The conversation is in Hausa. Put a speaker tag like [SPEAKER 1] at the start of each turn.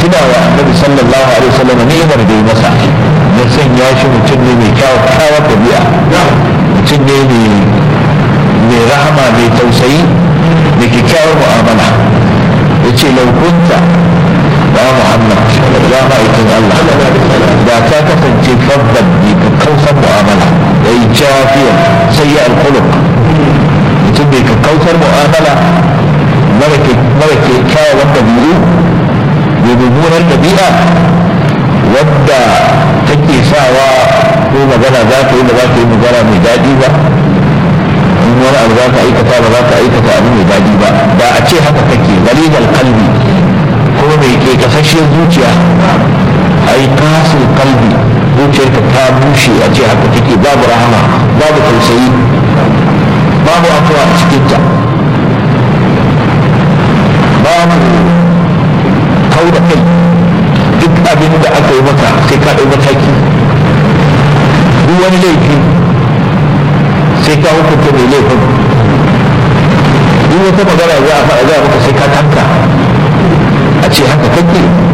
[SPEAKER 1] tuna wa annabi sallallahu alaihi wasallam ni'imar da ya masa ya sanya shi mutum ne mai kyawar ɗabi'a mutum ne mai rahama mai tausayi da kyakkyawar mu'amala ya ce laukunta ya muhammad ya ma'aikin allah da ka kasance fabban ne ka kausar mu'amala ya yi jafiyar sai ya alkuluk mutum mai ka kausar mu'amala mara kyakkyawan ɗabi'u mai mummunar ɗabi'a wadda take sawa ko magana za ka yi ba za ka yi magana mai daɗi ba in wani abu za ka aikata ba za ka aikata abu mai daɗi ba da a ce haka kake galibar kalbi ko mai ke kasashen zuciya ai kasin kalbi zuciyarka ta bushe a ce haka take babu rahama babu tausayi babu afuwa a cikinta babu kau da kai duk abin da aka yi maka sai ka ɗau mataki duk wani laifi sai ka hukunta mai laifin duk wata magana za a faɗa za a maka sai ka tanka a ce haka kake